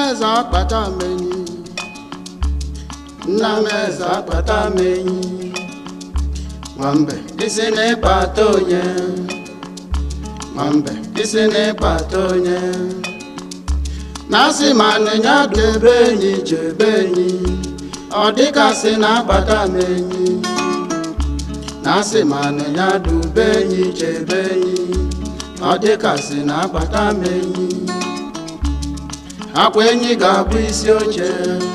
eze akpata m enyi nna m eze akpata m enyi nwambe isi n'ịkpata onye nwambe isi n'ịkpata onye na-asị ma nịnya debe enyi chebe enyi ọ dịkasị na-akpata m enyi na-asị ma nịnya dube enyi chebe enyi ọ dịkasị na-akpata m enyi akwa enyi ga-abụ isi oche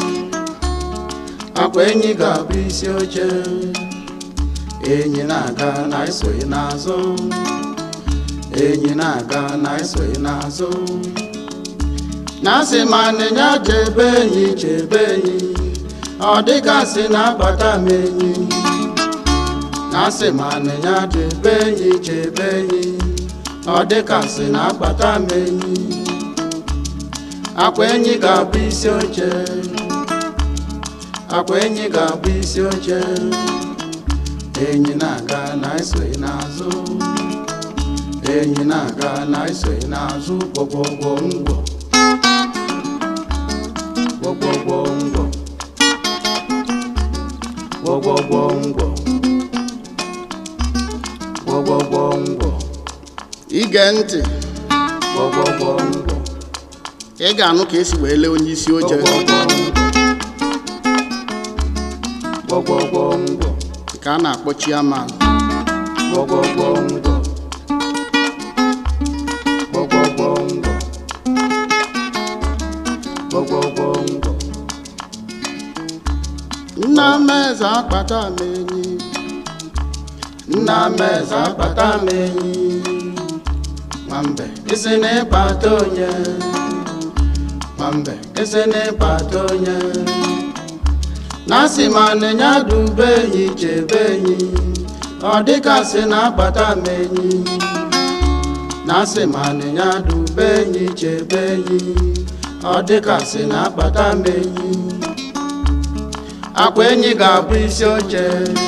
akwa enyi ga-abụ isi oche enyi na-aga na esoghị n'azụ enyi na-aga na esoghị n'azụ na-asị ma nịnya chebe enyi chebe enyi ọ dịgasị na-akpata m enyi na-asị ma nịnya chebe enyi chebe enyi ọ dịgasị na-akpata m enyi akwa enyi ga-abụ isi oche akwa enyi ga-abụ isi oche enyi na-aga na esoghị n'azụ enyi na-aga na esoghị n'azụ gwọgwọgwọ ngwọ gwọgwọgwọ ngwọ gwọgwọgwọ ngwọ gwọgwọgwọ ngwọ ige ntị gwọgwọgwọ ngwọ ị ga-anụ ka esi wee lee onye isi oche gwọgwọgwọ ngwọ ka a na-akpọ chiaman gwọgwọgwọ ngwọ gwọgwọgwọ ngwọ gwọgwọgwọ ngwọ nna m eze akpata m enyi nna m eze akpata m enyi nwambe isi n'ịkpata onye nwambe isi n'ịkpata onye na-asị ma nịnya dube enyi chebe enyi ọ dịgasị na-akpata m enyi na-asị ma nịnya dube enyi chebe enyi ọ dịgasị na-akpata m enyi akwa enyi ga-abụ isi oche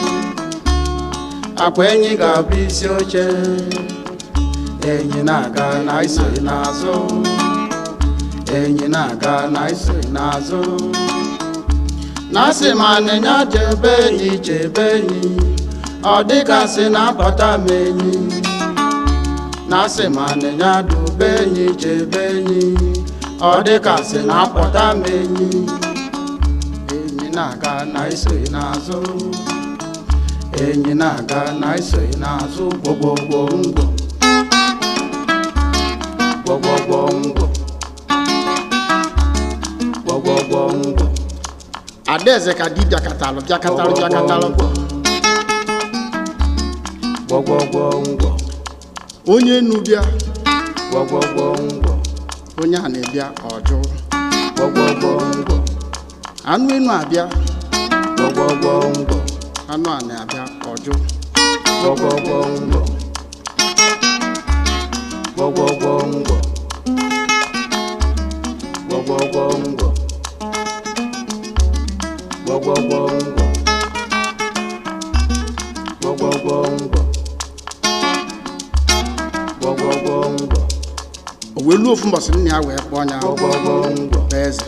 akwa enyi ga-abụ isi oche enyi na-aga na isoghị n'azụ enyi na-aga na isoghị n'azụ na-asị ma nịnya chebe enyi chebe enyi ọ dịgasị na-abata m enyi na-asị ma nịnya dube enyi chebe enyi ọ dịgasị na-apụta m enyi enyi na-aga na isoghị n'azụ enyi na-aga na isoghị n'azụ gwọgwọgwọ ngwọ gwọgwọgwọ ngwọ gwọgwọgwọ ngwọ adaeze ka di bịakatalụ bịakatalụ bịakatalụ gwọgwọgwọ ngwọ onye enu bịa gwọgwọgwọ ngwọ onye a na-ebịa ọjụ gwọgwọgwọ ngwọ anụ enu abịa gwọgwọgwọ ngwọ anụ a na-abịa ọjụ gwọgwọgwọ ngwọ gwọgwọgwọ ngwọ gwọgwọgwọ ngwọ gwọgwọgwọ ngwọ gwọgwọgwọ ngwọ gwọgwọgwọ ngwọ o wee luo ofu mbọsị nna ya wee kpọọ ya gwọgwọgwọ ngwọ bụ eze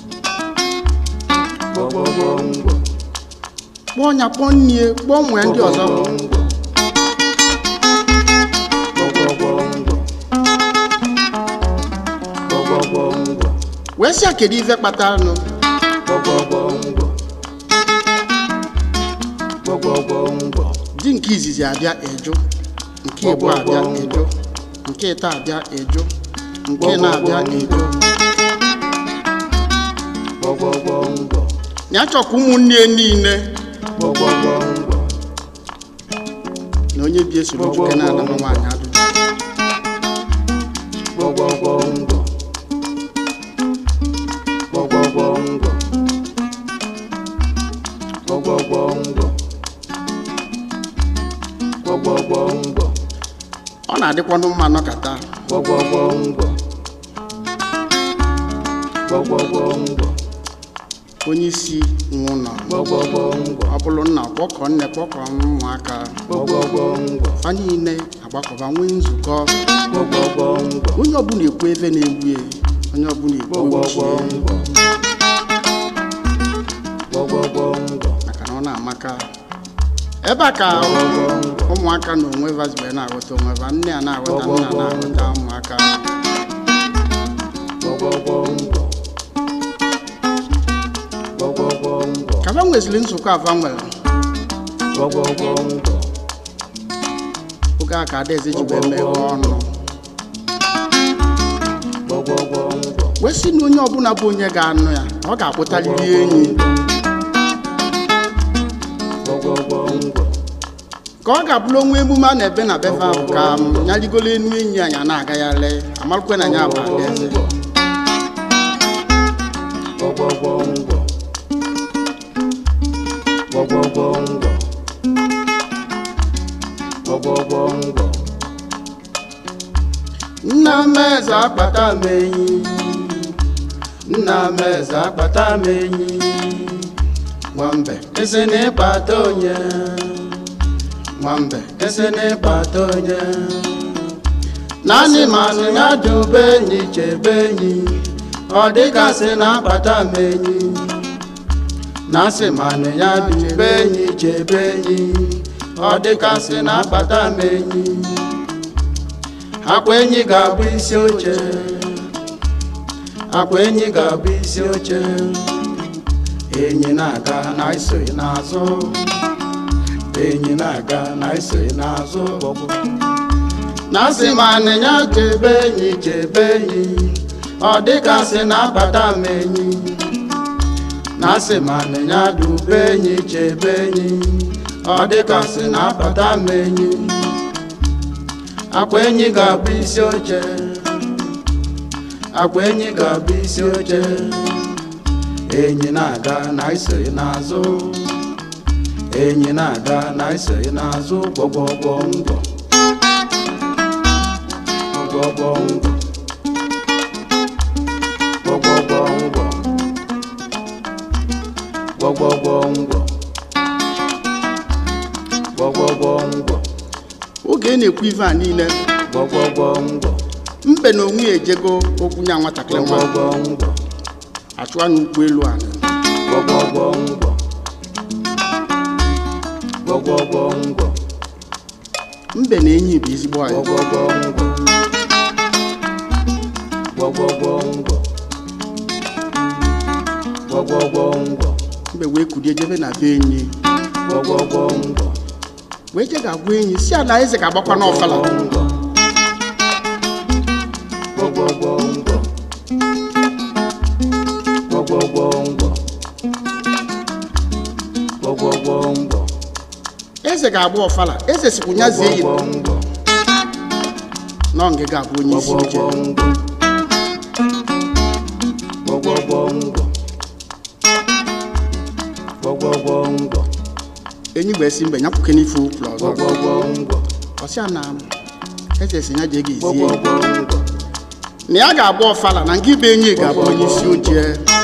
gwọgwọgwọ ngwọ kpọọ ya kpọọ nnie kpọọ nwee ndị ọzọ wee sị ya kedu ife kpatara nụ di nke izizi abịa eju nke ịbụ abịa eju nke ịta abịa eju nke na-abịa eju ya chọkwa ụmụnne niile na onye bi esoro nwoke na-ana nwa nwaanyị ajụjụ ọ na-adịkwanụ mma nọkata onye isi nwụ nọ ọ bụrụ nna kpọkọ nne kpọkọ ụmụaka fa niile agbakọba nwee nzukọ onye ọbụla ekwu ebe na-egbu ya onye ọbụla igbo gbọgbọgbọ ochie ngwọ gbọgbọgbọ ngwọ maka na ọ na-amaka ebe a ka ụmụaka na onwe vazibe na-aghọta onwe va nne a na-aghọta nna na-aghọta ụmụaka gbọgbọgbọ ngwọ gbọgbọgbọ ngwọ ka va nweziri nzukọ ava nwere gbọgbọgbọ ngwọ oge a ka adaeze ji wee meghe ọnụ gbọgbọgbọ ngwọ wee sị na onye ọbụla bụ onye ga-anụ ya ọ ga-akpụtarịrị enyi gbọgbọgbọ ngwọ ka ọ ga-abụrụ onwe emume a na-ebe na befe ahụ ka m ya rigolo enu enyi anyị a na-agagharị amarụkwe na ya bụ adaeze gbọgbọgbọ ngwọ gbọgbọgbọ ngwọ gbọgbọgbọ ngwọ nna m eze akpata m enyi nna m eze akpata m enyi nwambe esi na ịkpata onye nwambe esi na ịkpata onye naanị manụ ya dube enyi chebe enyi ọ dịgasị na akpata m enyi na asị manụ ya dube enyi chebe enyi ọ dịgasị na akpata m enyi akwa enyi ga-abụ isi oche akwa enyi ga-abụ isi oche enyi na-aga na isoghị n'azụ enyi na-aga na isoghị n'azụ na asị ma anịnya chebe enyi chebe enyi ọ dịgasị na-abata m enyi na asị ma anịnya dube enyi chebe enyi ọ dịgasị na-abata m enyi akwa enyi ga-abụ isi oche akwa enyi ga-abụ isi oche enyi na-aga na isoghị n'azụ enyi na-aga na isoghị n'azụ gbọgbọgbọ ngwọ gbọgbọgbọ ngwọ gbọgbọgbọ ngwọ gbọgbọgbọ ngwọ gbọgbọgbọ ngwọ oge ị na-ekwu ife a niile gbọgbọgbọ ngwọ mbe na onwe ya ejego okwu nya nwatakịrị nwa gbọgbọgbọ ngwọ achụ anya ụkwụ elu ala gbọgbọgbọ ngwọ gbọgbọgbọ ngwọ mbe na enyi bụ ezigbo anyị gbọgbọgbọ ngwọ gbọgbọgbọ ngwọ gbọgbọgbọ ngwọ mbe wee kulie jebe na be enyi gbọgbọgbọ ngwọ wee je ga-agwa enyi si ala eze ga-agbakwa n'ọfala ngwọ gbọgbọgbọ ngwọ gbọgbọgbọ ngwọ gbọgbọgbọ ngwọ eze ga-agba ọfala eze sikwu nya zie yi gbọgbọgbọ ngwọ nọ nge ga-abụ onye isi oche gbọgbọgbọ ngwọ gbọgbọgbọ ngwọ enyi wee si mbe nyapụke n'ife ụkwụrụ ọzọ gbọgbọgbọ ngwọ ọsịa na eze si ya jee ga ezie gbọgbọgbọ ngwọ na ya ga-agba ọfala na nke ibe enyi ga-abụ onye isi oche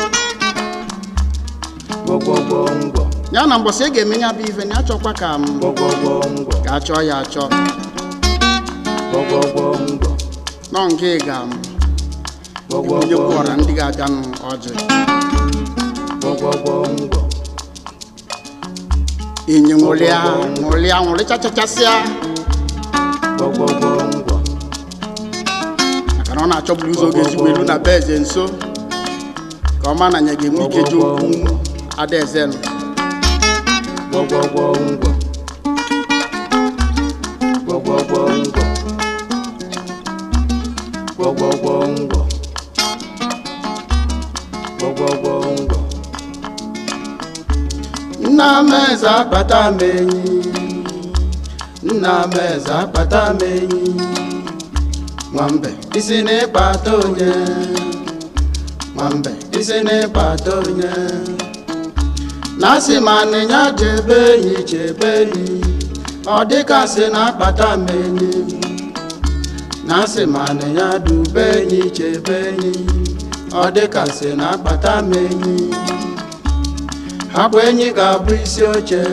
gbọgbọgbọ ngwọ ya na mbọsị e ga-eme ya bụ ife na ya chọkwa ka m gbọgbọgbọ ngwọ ga-achọ ya achọ gbọgbọgbọ ngwọ nọ nke ga m onye gbọgbọgbọ kwụọra ndị ga-abịanụ ọjị gbọgbọgbọ ngwọ enyi nwụrịa nwụrịa nwụrịchachachasịa gbọgbọgbọ ngwọ maka na ọ na-achọburu ụzọ oge ezigbo elu na be eze nso ka ọ ma na ya ga-enwe ike ji okwu adaeze nụ gbọgbọgbọ ngwọ gbọgbọgbọ ngwọ gbọgbọgbọ ngwọ gbọgbọgbọ ngwọ nna m eze akpata m enyi nna m eze akpata m enyi nwambe isi n'ịkpata onye nwambe isi n'ịkpata onye na asị ma anịnya chebe enyi chebe enyi ọ dịka sị na akpata m enyi na asị ma anịnya dube enyi chebe enyi ọ dịka sị na akpata m enyi akwa enyi ga-abụ isi oche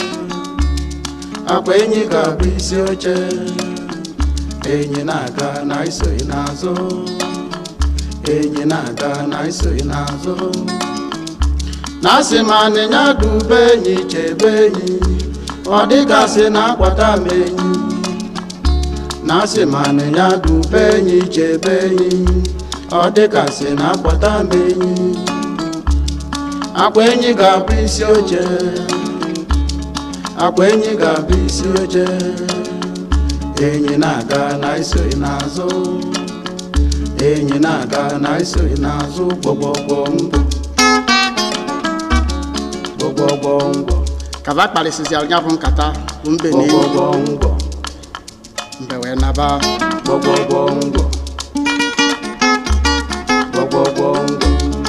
akwa enyi ga-abụ isi oche enyi na-aga na isoghị n'azụ enyi na-aga na isoghị n'azụ na asị ma anịnya dube enyi chebe enyi ọ dịgasị na akwata m enyi na asị ma anịnya dube enyi chebe enyi ọ dịgasị na akwata m enyi akwa enyi ga-abụ isi oche akwa enyi ga-abụ isi oche enyi na-aga na isoghị n'azụ enyi na-aga na isoghị n'azụ gbọgbọgbọ mbọ gbọgbọgbọ mbọ kaba kparịsịsịara ya bụ nkata bụ mbe na enyi gbọgbọgbọ mbọ mbe wee naba gbọgbọgbọ mbọ gbọgbọgbọ mbọ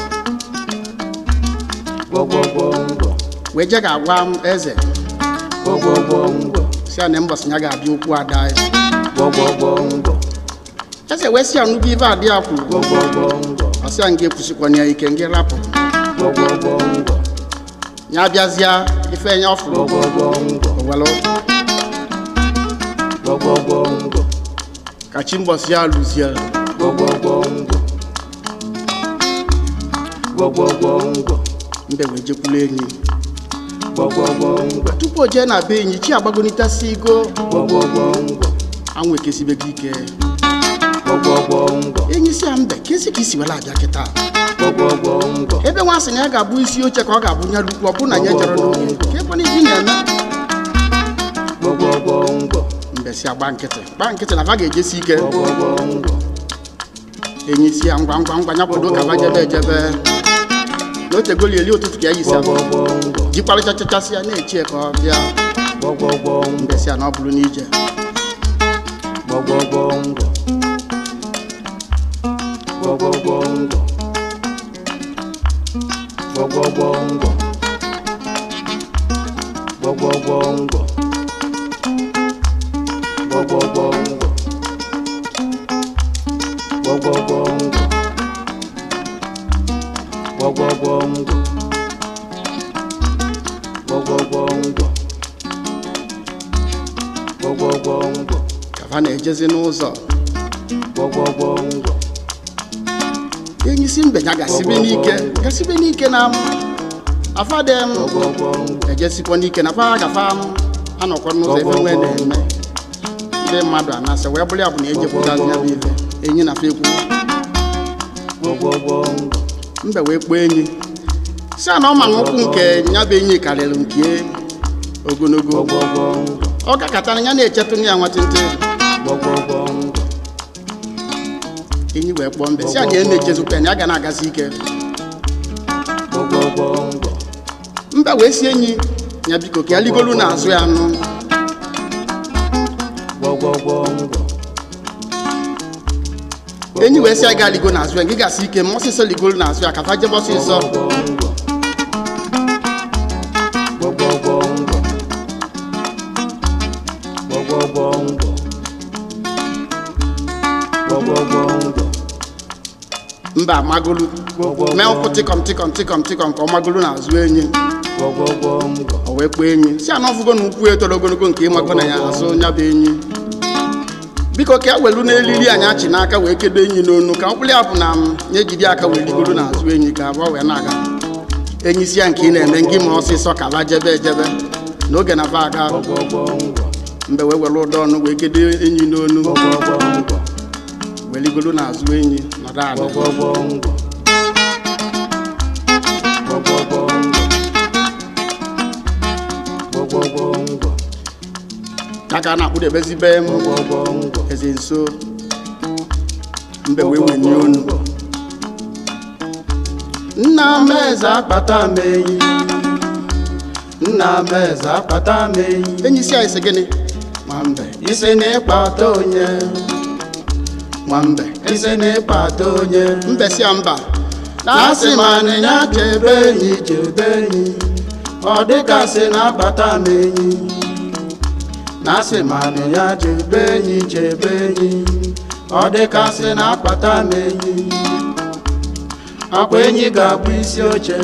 gbọgbọgbọ mbọ wee je ga-agwa m eze gbọgbọgbọ mbọ si ya na mbọsị ya ga-abịa okwu ada ya gbọgbọgbọ mbọ eze wee si ya nnukwu ife adị ya kwuru gbọgbọgbọ mbọ ọ sị ya nga ekwusikwana ya ike nga rapụ gbọgbọgbọ mbọ ya bịazịa ife ya ọ fụrụ gbọgbọgbọ mbọ owelu gbọgbọgbọ mbọ ka chi mbọsị ya lụzie gbọgbọgbọ mbọ gbọgbọgbọ mbọ mbe wee jekwulu enyi gbọgbọgbọ mbọ tupu o jee na be enyi chi agbagonitasi igo gbọgbọgbọ mbọ anwụ ekesibego ike gbọgbọgbọ mbọ enyi si ya mbe kesi ka isi were abịa kịta gbọgbọgbọ mbọ ebe nwa sị na ya ga-abụ isi oche ka ọ ga-abụ nya lukwu ọ bụ na ya jere n'oge ka ebe na ibi na-eme gbọgbọgbọ mbọ mbe si agba nkịtị gba nkịtị na va ga-ejesi ike gbọgbọgbọ mbọ enyi si ya ngwa ngwa ngwa ya kwado ka va jebe ejebe na otegoli eli ụtụtụ ka ya yisi ahụ gbọgbọgbọ mbọ jikwarịchachachasị ya na-echi ya ka ọ bịa gbọgbọgbọ mbọ mbe si ya na ọ bụrụ n'ije gbọgbọgbọ mbọ gbọgbọgbọ mbọ gbọgbọgbọ mbọ gbọgbọgbọ mbọ gbọgbọgbọ mbọ gbọgbọgbọ mbọ gbọgbọgbọ mbọ gbọgbọgbọ mbọ gbọgbọgbọ mbọ ka va na-ejezi n'ụzọ gbọgbọgbọ mbọ enyi si mbe ya gasibe n'ike gasibe n'ike na m afadem gbọgbọgbọ mbọ ejesikwa n'ike na fa gafa m anọkwa n'ụzọ ebe nwee na-eme ndị mmadụ anasị wee bụrụ ya bụ na ejepụtazi ya bụ ife enyi na fa ekwu gbọgbọgbọ mbọ mbe wee kpọọ enyi si a na ọ ma na ụkwụ nke ya bụ enyi karịrị nke ogologo gbọgbọgbọ mbọ ọ gakọtara ya na-echetụ ya nwatịntị gbọgbọgbọ mbọ enyi wee kpọọ mbe si a na ya na-echezukwa ya na ya ga na-agazi ike gbọgbọgbọ mbọ mbe wee si enyi ya biko ka ya ligolu n'azụ ya nụ gbọgbọgbọ mbọ enyi wee si ya ga ligo n'azụ ya gị gasị ike ma ọsịsọ ligolu n'azụ ya ka fa jebe ọsịsọ gbọgbọgbọ mbọ gbọgbọgbọ mbọ gbọgbọgbọ mbọ mba amagolu mee ụkwụ tịkọm tịkọm tịkọm tịkọm ka ọ magolu n'azụ enyi gbọgbọgbọ mbọ o wee kpọọ enyi si ana ọfụgo na ụkwụ etoro ogologo nke ịmago na ya azụ nya bụ enyi biko ka e welu n'elili anyị achị n'aka wee kedo enyi n'onu ka mkpụrụ ya bụ na m ya ejide aka wee ligoro n'azụ enyi ka abụọ wee na-aga enyi si ya nke ị na-eme ngị ma ọsịsọ ka ba jebe ejebe n'oge na ba aga gbọgbọgbọ mbọ mgbe wee were ụdọ ọnụ wee kedo enyi n'onu gbọgbọgbọ mbọ wee ligoro n'azụ enyi nọdụ ala gbọgbọgbọ mbọ gbọgbọgbọ mbọ gbọgbọgbọ mbọ ya ka a na-akpụdebezi m gbọgbọgbọ mbọ eze nso mbe wee wenye onu nna m eze akpata m enyi nna m eze akpata m enyi enyi si anyị sị gịnị nwambe isi na ịkpata onye nwambe isi na ịkpata onye mbe si ya mba na-asị ma anịnya chebe enyi chebe enyi ọ dịgasị na-akpata m enyi na-asị ma anịnya chebe enyi chebe enyi ọ dịgasị na-akpata m enyi akwa enyi ga-abụ isi oche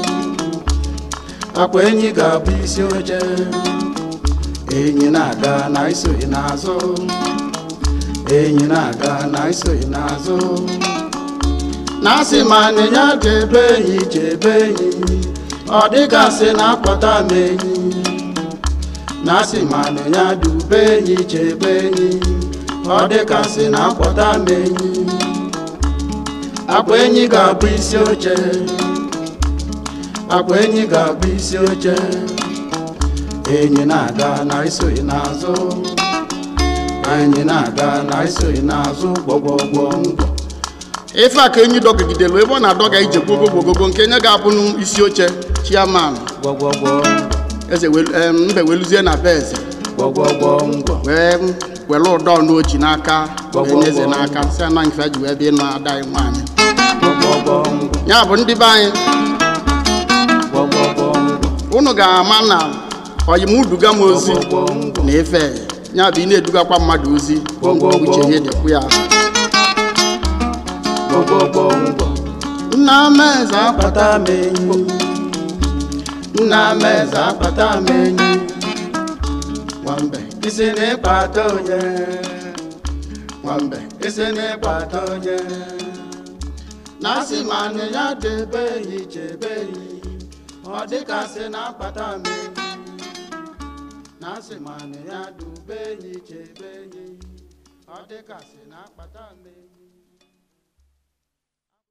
akwa enyi ga-abụ isi oche enyi na-aga na isoghị n'azụ enyi na-aga na isoghị n'azụ na asị ma nịnya chebe enyi chebe enyi ọ dịgasị na akpọta m enyi na asị ma nịnya dube enyi chebe enyi ọ dịgasị na akpọta m enyi akwa enyi ga-abụ isi oche akwa enyi ga-abụ isi oche enyi na-aga na isoghị n'azụ enyi na-aga na isoghị n'azụ gbọgbọgbọ ngwọ ife a ka enyi dọgidelu ebe ọ na-adọga ije gbogo gbogogo nke nye ga-abụ n'isi oche chiaman gbọgbọgbọ eze welu- em, mbe weluzie na be eze gbọgbọgbọ ngwọ wee were ụdọ n'oji n'aka wee nye eze Gbọgbọgbọ. n'aka si ana nke ji wee bịa ịnụ ada anyị nwaanyị gbọgbọgbọ ngwọ ya bụ ndị be anyị gbọgbọgbọ ngwọ unu ga-ama na oyimuduga m ozi gbọgbọgbọ ngwọ na ife ya bụ ị na-edugakwa mmadụ ozi Gbọgbọgbọ. uche ihe dịkwu ya gbọgbọgbọ ngwọ nna m eze akwa akpata m enyi nna m eze akpata m enyi nwambe isi n'ịkpata onye nwambe isi n'ịkpata onye na asị ma nị ya debe enyi chebe enyi ọ dịkasị na akpata m enyi na asị ma nị ya dube enyi chebe enyi ọ dịkasị na akpata m enyi